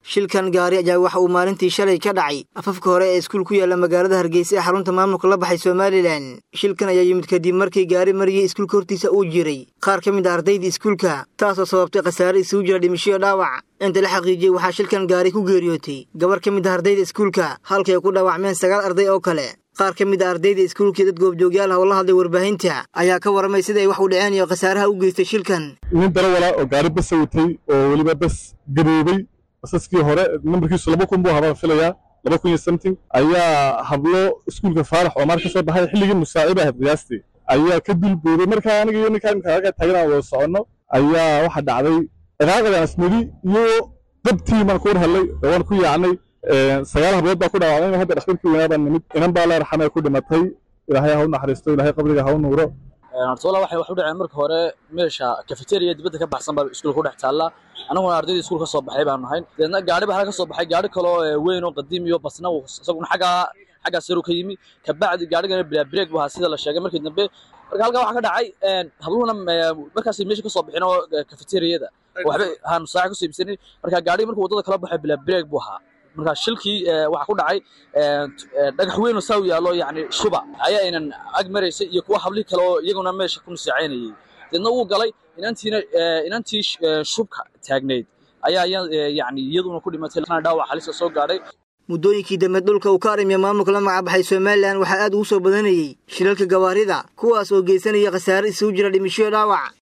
shilkan gaari ayaa waxa uu maalintii shalay ka dhacay afafka hore ee iskuul ku yaalla magaalada hargeysa ee xarunta maamulka la baxay somalilan shilkan ayaa yimid kadib markii gaari mariyey iskuulka hortiisa uu jiray qaar ka mid a ardayda iskuulka taasoo sababtay khasaare isugu jira dhimishoyo dhaawac inta la xaqiijiyey waxaa shilkan gaari ku geeriyootay gabar ka mid a ardayda iskuulka halkay ku dhaawacmeen sagaal arday oo kale qaar ka mid a ardayda iskuulkii dad goobjoogyaal ah oo la hadlay warbaahinta ayaa ka warramay sida ay wax u dhaceen iyo khasaaraha u geystay shilkan nin darawala oo gaari basa watay oo weliba bas gaboobay basaskii hore nambarkiisu laba kun buu habaan filayaa laba kun iyo something ayaa hablo iskuulka faarax oo maar ka soo baxay xilligii musaaciba ahayd qiyaastii ayaa ka dulbooday markaa aniga iyo ninkaa imka halkaa taagan aan wada soconno ayaa waxa dhacday ciqaaqadaan asmadi iyo dabtii baan ku war hadlay waan ku yaacnay sagaal hablood baa ku dhaawacmay hadda dhakhtarkii weynaa baan nimid inan baa la raxamay ku dhimatay ilaahay ha u naxariisto ilaahay qabriga ha u nuuro hortoola waxay wax u dhaceen marka hore meesha cafeteria dibadda ka baxsan baa iskuulka ku dhex taalla annaguna ardayda iskuul ka soo baxay baanu nahay deedna gaari baa halka ka soo baxay gaari kaloo weyn oo qadiim iyo basna isaguna xaggaa xaggaas yaru ka yimi kabacdi gaarigana bilaa break bu ahaa sida la sheegay markii dambe marka halkaa waxaa ka dhacay habluhuna markaasay meesha ka soo bixin oo cafeteriyada waxba haanu saaca kusoo iibsanin marka gaarigi markuu waddada kala baxay bilaa break buu ahaa marka shilkii waxaa ku dhacay dhagax weyn oo saa u yaallo yacni shuba ayaa aynan ag maraysay iyo kuwa hablihii kale oo iyaguna meesha ku nisaacaynayay deedna wuu galay inantiina inantii shubka taagnayd ayaa yacni iyaduna ku dhimatay dhaawac halisa soo gaadhay muddooyinkii dambe dhulka uu ka arrimiya maamulka la magacbaxay somalilan waxaa aad ugu soo badanayey shilalka gawaarida kuwaas oo geysanaya khasaare isugu jira dhimishoyo dhaawac